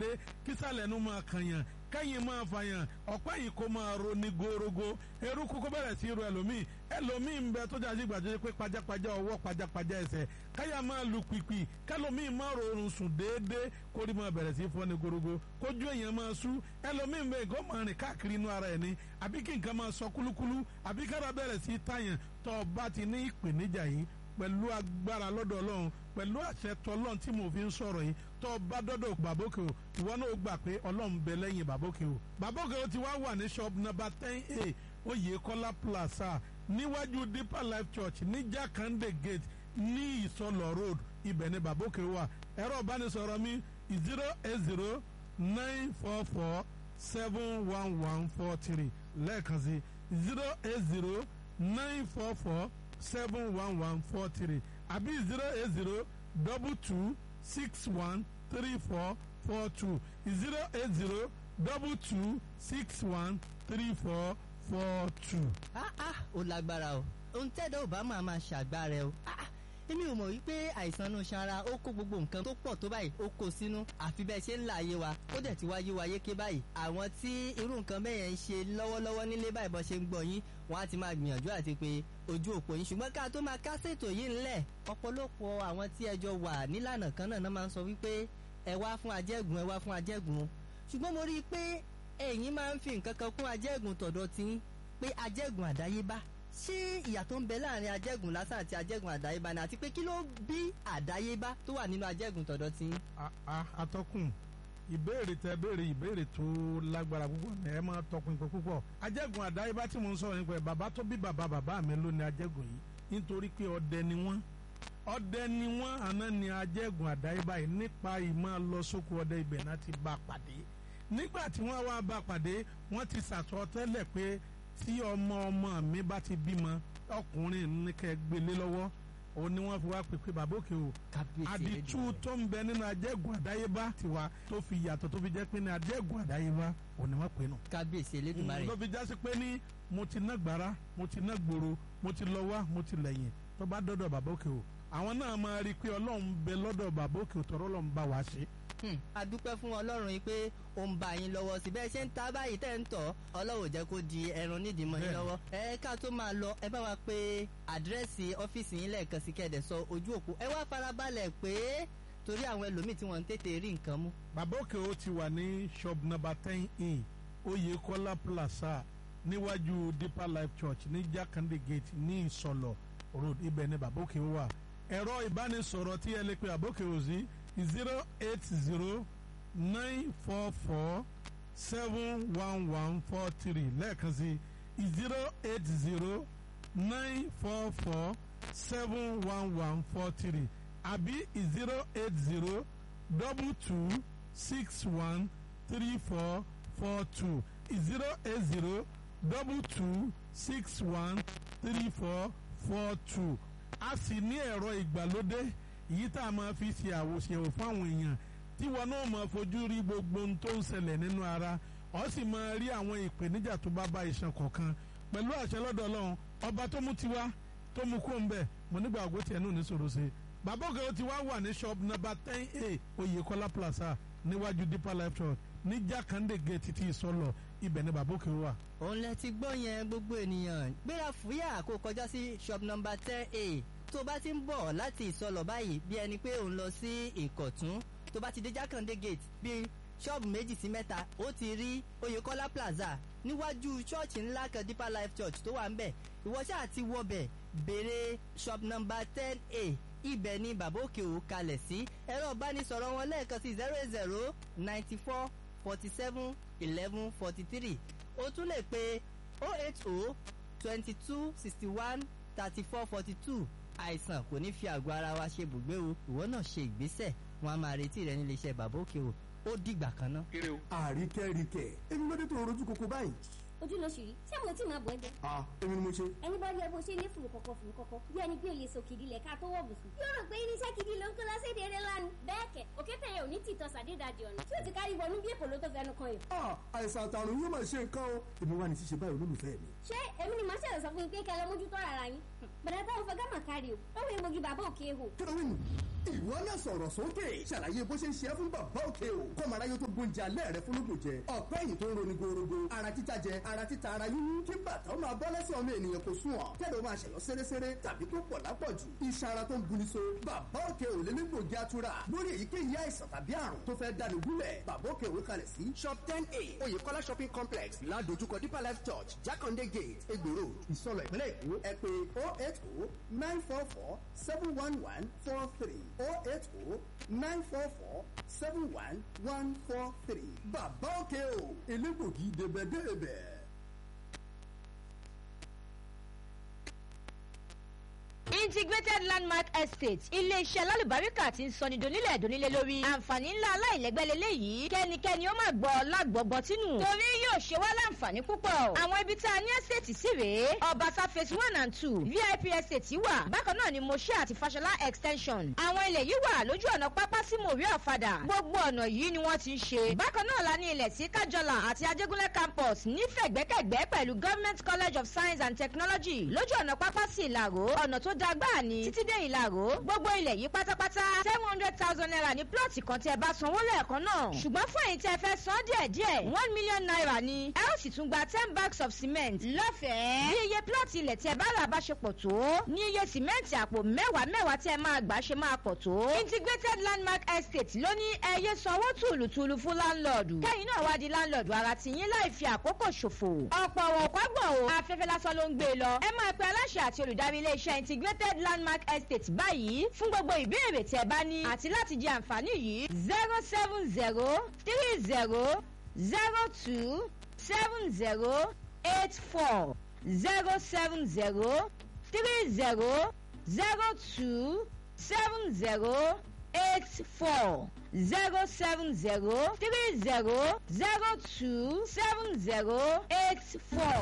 kísàlẹ̀ nu máa kànyàn kẹ́yìn máa fàyàn ọ̀pá yìí kó máa ro ní gorogo eruku kó bẹ̀rẹ̀ sí ro ẹlòmíì ẹlòmíì ń bẹ tó jáde gbàdúrà pé pajápajá ọwọ́ pajápajá ẹsẹ̀ káyà máa lu pìpì kẹlòmíì máa rọrùn sùn déédéé kórì máa bẹ̀rẹ̀ sí fọ́ ní gorogo kójú èèyàn máa sú ẹlòmíì ń bẹ nǹkan máa rìn káàkiri inú ara ẹ̀ ní àbí kí nǹkan máa sọ kúlúkúlú àbí kára bẹ̀rẹ̀ sí tàyàn tó o bá ti ní ìpèníjà yìí pẹ̀lú agbára lọ́dọ̀ ọlọ́run pẹ̀lú àṣẹ tọlọ́run tí mo fi ń sọ̀rọ̀ yìí tó bá dọ́dọ̀ bàbókè o ìwọ náà gbà pé ọlọ́run bẹ lẹ́yìn bàbókè o bàbókè o ti wá wà ní shop number ten a oyèkọ́lá plaza níwájú deeper life church ní jakande gate ní ìsọlọ road ibẹ̀ ni bàbókè wà ẹ̀rọ ìbánisọ̀rọ̀ mi zero eight zero nine four four seven one one four three lẹ́ẹ̀kan sí zero eight zero nine four four seven one one four three àbí zero eight zero double two six one three four four two zero eight zero double two six one three four four two. ah ah ó lágbára o ohun tẹ́dọ̀ ò bá máa máa ṣàgbára ẹ o ah ah èmi ò mọ̀ wípé àìsàn inú sanra ó kó gbogbo nǹkan tó pọ̀ tó báyìí ó kó sínú àfi bẹ́ẹ̀ ṣe ń là ayé wa ó dẹ̀ ti wá yé wa yéké báyìí àwọn tí irú nǹkan bẹ́ẹ̀ yẹn ń ṣe lọ́wọ́lọ́wọ́ nílé báyìí bọ́ ṣe ń gbọ́ yín wọ́n á ti máa gbìyànjú àti pé ojú òpó yín ṣùgbọ́n ká tó máa kásètò yìí ńlẹ̀ ọ̀pọ̀lọpọ̀ àwọn tí ẹjọ́ wà nílànà kan náà máa ń sọ wípé ẹ wá fún ajẹ́gùn ẹ wá fún ajẹ́gùn ṣùgbọ́n mo rí i pé ẹ̀yin máa ń fi nǹkan kan kún ajẹ́gùn tọ̀dọ̀ tí pé ajẹ́gùn àdáyébá ṣé ìyàtọ̀ ń bẹ láàrin ajẹ́gùn lásán àti ajẹ́gùn àdáyébá ni àti pé kí ló bí àdáyébá tó wà nínú ajẹ́gùn tọ̀dọ̀ tí. atọ́kùn ìbéèrè tẹ béèrè ìbéèrè tó lágbára púpọ̀ ní ẹ máa tọkùn ìpè púpọ̀ ajẹ́gùn àdáyébá tí mo ń sọ̀rọ̀ nípa ẹ̀ bàbá tó bí bàbá bàbá mi ló ní ajẹ́gùn yìí nítorí pé ọdẹ ni wọ́n ọdẹ ni wọ́n àná ni ajẹ́gùn àdáyébá yìí nípa ìmọ̀ lọ sóko ọdẹ ibẹ̀ náà ti bá pàdé nígbà tí wọ́n wá bá pàdé wọ́n ti sàtọ́ tẹ́lẹ̀ pé tí ọmọ ọmọ mi bá ti bímọ ọkùnrin ní kẹ́ gbélé lọ́wọ́ òun ni wọ́n fi wá pèpè bàbá òkè o àdìtú tó ń bẹ nínú ajẹ́gùn àdáyébá tiwa tó fi yàtọ̀ tó fi jẹ́ pé ní ajẹ́gùn àdáyébá òun ni wọ́n pè nù. kábíyèsí elédùnmarè. ló fi jásí pé ní mo ti ná gbàrà mo ti ná gbòòrò mo ti lọ wá mo ti lẹ́yìn tó bá dọ́dọ̀ bàbá òkè o àwọn náà máa rí i pé ọlọ́run bẹ lọ́dọ̀ bàbá òkè o tọ́rọ́ ọlọ́run bá wa ṣe a dúpẹ́ fún ọlọ́run yìí pé ó ń bá yín lọ́wọ́ sí bẹ́ẹ̀ ṣe ń ta báyìí tẹ́ ń tọ̀ ọlọ́run ò jẹ́ kó di ẹran nídìí mọ́ yín lọ́wọ́ ẹ ká tó máa lọ ẹ bá wa pé àdírẹ́sì ọ́fíìsì yín lẹ́ẹ̀kan sí kẹ́ẹ̀dẹ̀ sọ ojú òpó ẹ wá farabalẹ̀ pé torí àwọn ẹlòmíì tí wọ́n ń tètè rí nǹkan mú. bàbá òkè ó ti wà ní shop number ten in oyèkọ́lá plaza níwájú deeper life church ní jákàndé gate ní ìsọlọ road ibẹ̀ ni bàbá òkè wà ẹ̀rọ ìbánisọ̀rọ̀ tí ẹ lè pe bàbá òkè ò sí zero eight zero nine four four seven one one four three lẹ́ẹ̀kan sí zero eight zero nine four four seven one one four three àbí zero eight zero double two six one three four four two zero eight zero double two six one three four four two a sì ní ẹ̀rọ ìgbàlódé yìí tá a máa fi ṣe àwòṣe fáwọn èèyàn tí wọn náà máa fojú rí gbogbo ohun tó ń ṣẹlẹ̀ nínú ara ọ sì máa rí àwọn ìpèníjà tó bá bá iṣan kọ̀ọ̀kan pẹ̀lú àṣẹ lọ́dọ̀ ọlọ́run ọba tó mú tiwa tó mú kó ń bẹ̀ mo nígbà àgọ́ tiẹ̀ náà ní sòrò ṣe bàbá òkè ti wá wà ní shop number ten a oyèkọ́lá plaza níwájú deeper life church ní jákàndé gate ti ìsọlọ ibẹ̀ ni bàbá òkè wà. òun lẹ ti gbọ́ yẹn gbogbo ènìyàn gbéra fúyà kó kọjá sí shop number ten a tó bá ti ń bọ̀ láti ìsọlọ̀ báyìí bí ẹni pé òun lọ sí ìkọ̀tún tó bá ti dé jákàndé gate bíi ṣọ́ọ̀bù méjì sí mẹ́ta ó ti rí oyèkọ́lá plaza níwájú ṣọ́ọ̀ṣì ńlá kan deeper life church tó wà ń bẹ̀ ìwọ ṣáà ti wọbẹ̀ béèrè shop number ten a ibẹ̀ ni bàbá òkè ò kalẹ̀ sí ẹ̀rọ ìbánisọ̀rọ̀ wọn lẹ́ẹ̀kan sí zero eight zero ninety four forty seven eleven forty three o tún lè pe oh eight oh twenty two sixty one thirty four forty two àìsàn kò ní fi àgọ́ ara wa ṣe bùgbé o ìwọ náà ṣe ìgbésẹ̀ wọn a máa retí rẹ nílé iṣẹ́ bàbá òkè o ó dìgbà kan ná. àríkẹ́ríkẹ́ èmi ló dé tó rojú koko báyìí. ojú ló ṣì rí ṣé mo tí máa bọ̀ ẹ́ jẹ. a èmi ni mo ṣe. ẹni bá rí ẹ bó ṣe ní fùrù kọ̀kọ̀ fùrù kọ̀kọ̀ bí ẹni pé o lè so kìdí lẹ̀ ká tó wọ̀ bùsùn. yóò rò pé irinṣẹ́ kìdí ló ń kó lọ́sẹ̀dẹ̀ eré lánàá. bẹ́ẹ̀ kẹ̀ òkété yẹn ò ní tìtọ́ sàdédàjì ọ̀nà tí ó ti kárí wọnú bí èkó ló tó fẹnu kan yìí. a àìsàn àtàrùn yóò máa ṣe nǹkan o èmi wà ní ṣíṣe báyìí olólùfẹ́ mi. ṣé èmi ni màá ṣẹlẹ̀ sọ fún yín pé kẹ́ lọ mójútó ara yín. bàdà táwọn fẹ́ gámà kárí o lọ́wọ́ egbògi bàbá òkè ehò. kílówìn ìwọ náà sọ̀rọ̀ sókè ṣàlàyé bó ṣe ń ṣe é fún bàbá òkè o kọ́mọ aráyé tó gbóúnjẹ alẹ́ rẹ fún lóògùn jẹ ọ̀pẹ́ yìí tó ń roni gorogo ara títa jẹ ara títa ara yíyún kí bàtà ó máa bọ́ lẹ́sẹ̀ ọmọ ènìyàn kò sùn ọ̀ tẹ́lẹ̀ ó máa ṣẹ̀yọ́ sẹ́rẹ́sẹ́rẹ́ tàbí tó pọ̀ lápọ̀jù iṣan ara tó ń buni so bàbá òkè ò lé nígbògi atura lórí èyíkéyìí àìsàn tàbí àrùn tó fẹ́ dáni gúnlẹ̀ bàbá òkè òwe kalẹ̀ sí shop ten a oyèkọ́lá shopping complex ládojúkọ deeper life church jákàndé gate egbòro ìsọlọ ìpínlẹ̀ èkó ẹ pé oh eight oh nine four four seven one one four three oh eight oh nine four four seven one one four three bàbá òkè o elégbògi débẹ̀débẹ̀. integrated landmark estate iléeṣẹ́ alálùbáríkà tí ń sọni donílẹ̀ donílẹ̀ lórí àǹfààní ńlá aláìlẹ́gbẹ́ lélẹ́yìí kẹ́nikẹ́ni ó máa gbọ́ lágbọ̀gbọ́ tínú torí yóò ṣe wá láǹfààní púpọ̀ àwọn ibi tá a ní estate sí rèé ọbàtà phase one and two vip estate wà bákan náà ni moshe àti fashola extension àwọn ilẹ̀ yìí wà lójú ọ̀nà pápá sí mòrí ọ̀fadà gbogbo ọ̀nà yìí ni wọ́n ti ń ṣe bákan náà la ní ilẹ̀ sí kájọlà àti ajégúnlẹ̀ campus nífẹ̀gbẹ́kẹ̀gbẹ́ pẹ̀lú government college of science and technology lójú ọ̀nà pápá sí ìlàró ọ̀nà tó da gbáà ní títí dé ìlàró gbogbo ilẹ̀ yìí pátápátá seven hundred thousand naira ní plọ̀tì kan tí ẹ bá sanwó lẹ́ẹ̀kan náà ṣùgbọ́n fún èyí tí ẹ fẹ́ san díẹ̀ díẹ̀ one million naira ni ẹ ó sì tún gba ten bags of cement lọ́fẹ̀ẹ́ bí iye plọ̀tì ilẹ̀ tí ẹ bá rà bá ṣe pọ̀ tó ní iye sìmẹ́ǹtì àpò mẹ́wàá mẹ́wàá tí ẹ máa gbà ṣe máa pọ̀ tó integrated landmark estate ló ní ẹyẹ sanwó tùlùtùlù fún láńlọ́ọ̀dù kẹ́yìn náà wá di láńlọ́ọ̀dù ara tìyín láì fi àkókò ṣòfò ọ̀pọ̀ ọ̀pọ̀gbọ̀n o afẹ́fẹ́ lásán ló ń gbé e lọ ẹ máa pe aláṣẹ àti olùdarí iléeṣẹ́ integrated landmark estate báyìí fún gbogbo ìbéèrè tí ẹ bá ní àti láti jẹ àǹfààní yìí zero seven zero three zero zero two seven zero eight four zero seven zero three zero zero two seven zero eight four zero seven zero three zero zero two seven zero eight four.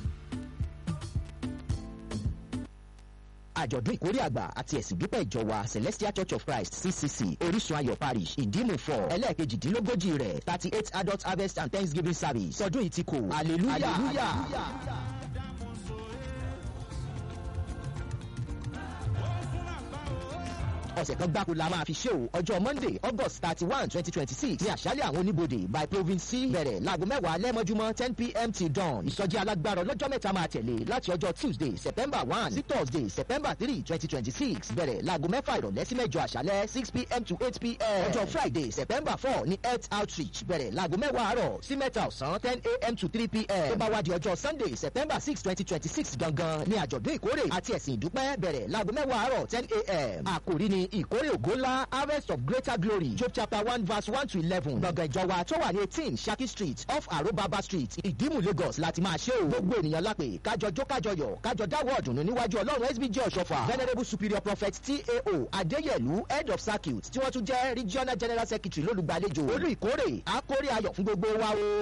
àjọ̀dún ìkórè àgbà àti ẹ̀sìn dúpẹ́ ìjọ wa celestial church of christ ccc orísun ayọ̀ parish ìdímù fọ ẹlẹ́ẹ̀kejìdínlógójì rẹ̀ thirty eight adult harvest and thanksgiving service sọdún yìí ti kò hallelujah. hallelujah. ọ̀sẹ̀ kan gbáko la máa fi ṣe o ọjọ́ monday august thirty one twenty twenty six ní àṣálẹ̀ àwọn oníbodè by province c bẹ̀rẹ̀ láago mẹ́wàá lẹ́mọ́júmọ́ ten pm till dawn ìsọjí alágbára ọlọ́jọ́ mẹ́ta máa tẹ̀lé láti ọjọ́ tuesday september one sí thursday september three twenty twenty six bẹ̀rẹ̀ láago mẹ́fà ìrọ̀lẹ́ sí mẹ́jọ àṣálẹ̀ six pm to eight pm ọjọ́ friday september four ní health outreach bẹ̀rẹ̀ láago mẹ́wàá àárọ̀ sí mẹ́ta ọ̀sán ten am to three pm tó bá wá di ọjọ́ sunday september six twenty twenty six gangan ní àjọ̀dún ìkórè àti ẹ̀sìn ìdúpẹ́ bẹ̀rẹ̀ láago mẹ́wàá àárọ̀ ten am àkòrí ni ìkórè ògo ńlá harvest of greater glory job chapter one verse one to eleven gbọ̀ngàn ìjọba tó wà ní eighteen saki street off arobaba street ìdímù lagos láti máa ṣe o gbogbo ènìyàn lápè kájọ jó kájọ yọ kájọ dáwọ́ ọ̀dùnnú níwájú ọlọ́run sbj ọ̀ṣọ́fà venerable superior prophet tao adéyẹ̀lú head of circuit tí wọ́n tún jẹ́ regional general secretary lólùgbàlejò olú ìkórè àkórè ayọ̀ fún gbogbo wa o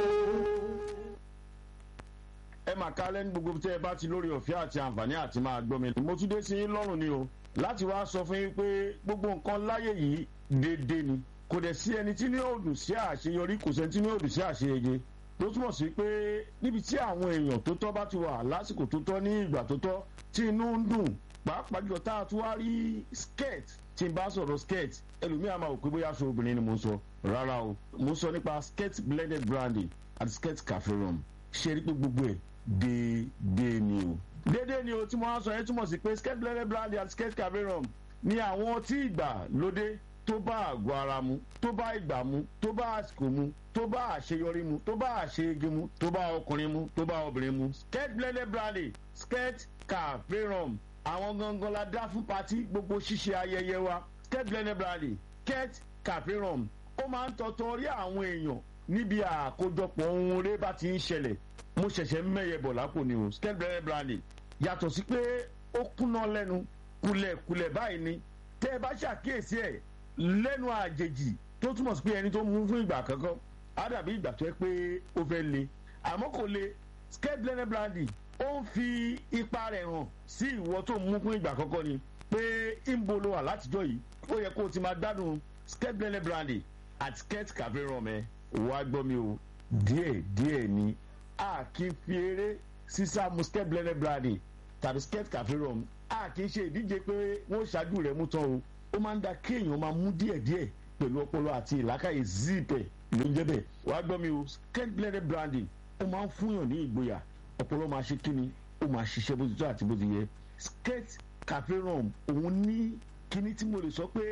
ẹ mà kálẹ̀ ní gbogbo tẹ́ ẹ bá ti lórí ọ̀fẹ́ àti àǹfààní àti máa gbọ́ mi. mo tún dé sí yín lọ́rùn ni o láti wá sọ fún yín pé gbogbo nǹkan láyé yìí déédéé ni kò dẹ̀ sí ẹni tí ní òdù sí àṣeyọrí kò sẹ́ni tí ní òdù sí àṣeyege tó túmọ̀ sí pé níbi tí àwọn èèyàn tó tọ́ bá ti wà lásìkò tó tọ́ ní ìgbà tó tọ́ tí inú ń dùn pàápàá jùlọ tá a tún wá rí skirt tí n bá sọ̀rọ̀ skirt ẹlòmíà máa wò pé bóyá aṣọ obìnrin ni mo sọ rárá o mo sọ nípa skirt blended brandy àti skirt cafe rum ṣe rí pé gbogbo ẹ̀ déédéé ni o. déédéé ni o tí mo wá sọ yẹn túmọ̀ sí pé skate blended brandy àti skate caverum ni àwọn tí ìgbà lóde tó bá àgọ́ ara mu tó bá ìgbà mu tó bá àsìkò mu tó bá àṣeyọrí mu tó bá àṣeyege mu tó bá ọkùnrin mu tó bá obìnrin mu. skate blended brandy skate caverum àwọn gangan la dá fún patí gbogbo ṣíṣe ayẹyẹ wa skate blended brandy skate caverum ó máa ń tọ́tọ́ rí àwọn èèyàn níbi àkójọpọ̀ ohun rẹ bá ti ń ṣẹlẹ̀ mo ṣẹ̀ṣẹ̀ ń mẹ́yẹ bọ̀ lápò ni o skate blended brandy yàtọ̀ sí pé ó kúná lẹ́nu kulẹ̀kulẹ̀ báyìí ni tẹ́ ẹ bá ṣàkíyèsí ẹ̀ lẹ́nu àjèjì tó túmọ̀ sí pé ẹni tó mú fún ìgbà kankan á dàbí ìgbà tó yẹ pé ó fẹ́ le àmọ́ kò le skate blended brandy ó ń fi ipa rẹ̀ hàn sí ìwọ tó mú fún ìgbà kankan ni pé ìbò ló wà látijọ́ yìí ó yẹ kó o ti máa gbádùn skate blended brandy àti skate cafe rum ẹ wàá gbọ́ mi o díẹ̀ díẹ̀ ni a kì í fi eré sísá musket blended brandy tàbí skirt cafe rum a kì í ṣe ìdíje pé wọ́n ṣáájú rẹ̀ mú tán o ó máa ń da kéèyàn máa mú díẹ̀díẹ̀ pẹ̀lú ọpọlọ àti ìlàkàyè zipẹ̀ ló ń jẹ́ bẹ́ẹ̀ wàá gbọ́ mi o skirt blended brandy ó máa ń fúnyàn ní ìgboyà ọpọlọ máa ṣe kíni ó máa ṣiṣẹ́ bó ti tó àti bó ti yẹ skirt cafe rum òun ní kíní tí mo lè sọ pé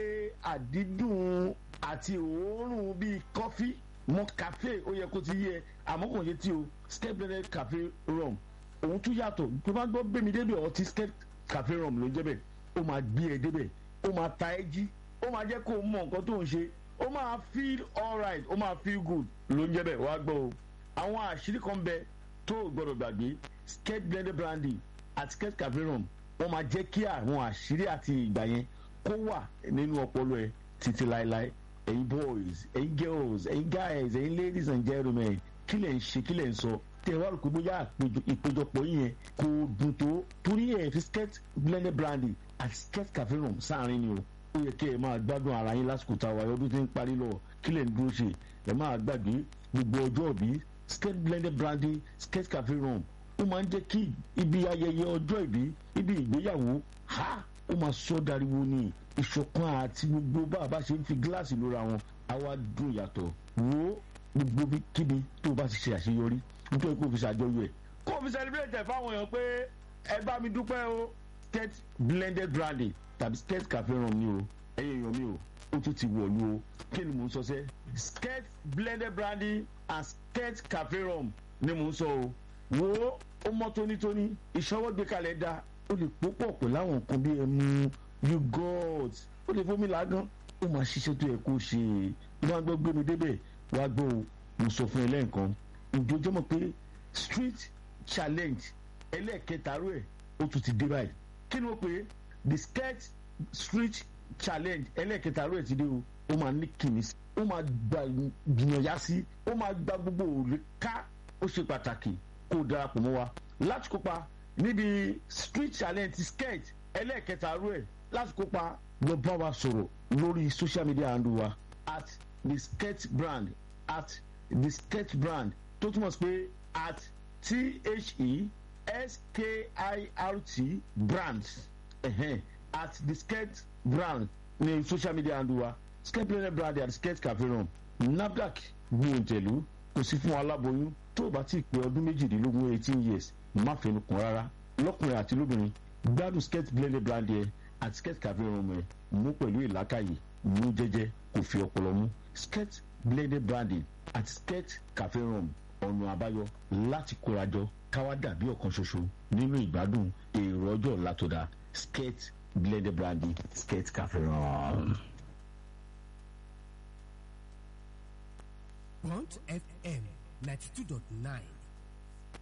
àdídùn àti òórùn bíi kọfí mọ cafe ó yẹ kó ti yẹ àmọ́ kò yẹ tí o skirt blended cafe rum òun tún yàtọ̀ tó bá gbọ́ gbẹ̀mí débẹ̀ ọtí skirt cafe rum ló ń jẹ́ bẹ́ẹ̀ ó máa gbé ẹ débẹ̀ ó máa ta ẹ jí ó máa jẹ́ kó o mọ nǹkan tó ń ṣe ó máa feel alright ó máa feel good ló ń jẹ́ bẹ́ẹ̀ wá gbọ́ o àwọn àṣírí kan bẹ tó o gbọ́dọ̀ gbàgbé skirt blended brandy àti skirt cafe rum wọ́n máa jẹ́ kí àwọn àṣírí àti ìgbà yẹn kó wà nínú ọpọlọ ẹ títí láéláé ẹ̀yin boys ẹ̀yin girls ẹ̀yin guys ẹ̀yin ladies and gentlemen kí lẹ̀ ń ṣe kí lẹ̀ ń sọ tẹ wá rò pé bóyá ìpéjọpọ̀ yìí yẹn kò dùn tó torí ẹ̀ fi skirt blended brandy àti skirt cafe rum sáàrin ni o ó yẹ kí ẹ máa gbádùn ara yín lásìkò tá a wà ọdún tí ń parí lọ kí lẹ̀ ń dúró ṣe ẹ máa gbàgbé gbogbo ọjọ́ òbí skirt blended brandy skirt cafe rum ó máa ń jẹ́ kí ibi ayẹyẹ ọjọ́ ìbí ibi ìgbéyàwó ha ó máa sọ dariwo ní ìṣọ̀kan àti gbogbo bá a bá ṣe ń fi gíláàsì lóra wọn àwa dùn yàtọ̀ wo gbogbo kíbi tó o bá ti ṣe àṣeyọrí nítorí kó o fi ṣàjọyọ̀ ẹ̀. kó o fi celebrate ẹ̀ fáwọn èèyàn pé ẹ bá mi dúpẹ́ o skirt blended brandy tàbí skirt cafe rum ni o ẹ̀yin èèyàn mi o ó tún ti wọ̀lú o kí ni mò ń sọ sẹ́ skirt blended brandy and skirt cafe rum ni mò ń sọ o wo ó mọ́ tónítóní ìṣọwọ́ gbé kalẹ̀ da ó lè pòpọ̀ pẹ̀lú àwọn nǹkan bí ẹmu yogurt ó lè fomi làágán ó máa ṣiṣẹ́ tó yẹ kó ṣe é wọ́n á gbọ́ gbé mi débẹ̀ wá gbọ́ o mo sọ fún ẹ lẹ́ǹkan ìjọjọ́ mọ̀ pé street challenge ẹlẹ́ẹ̀kẹta rú ẹ̀ ó tún ti dé báyìí kí ni wọ́n pè é the skirt street challenge ẹlẹ́ẹ̀kẹta rú ẹ̀ ti dé o ó máa ní kìnnì sí ó máa gba gbìyànjá sí ó máa gba gbogbo òòlù ká ó ṣe pàtàkì kó o darapọ̀ mọ́ wa láti kópa níbi street challenge skirt ẹlẹ́ẹ̀kẹta rú ẹ̀ láti kópa lọ bá wa sọ̀rọ̀ lórí social media handle wa at the skirt brand at the sketch brand tó túmọ̀ sí pé at t-h-e-s-k-i-r-t brand uh-huh. at the sketch brand ní social media handle wa sketch brand brand at sketch cafe room nafdac gbìyànjẹ̀lú kò sí fún aláboyún tó o bá ti pé ọdún méjìdínlógún eighteen years má fẹnu kàn rárá lọ́kùnrin àti lóbìnrin gbádùn sketch blended brand yẹn àti sketch cafe room ẹ̀ mú pẹ̀lú ìlàkàyè mú jẹ́jẹ́ kò fi ọpọlọ mú sketch blended branding àti skirt cafe rum ọ̀nà àbáyọ láti kórajọ káwá dàbí ọ̀kan ṣoṣo nínú ìgbádùn èrò ọjọ́ ọ̀la tó dáa skirt blended branding skirt cafe rum. Bond FM ninety two dot nine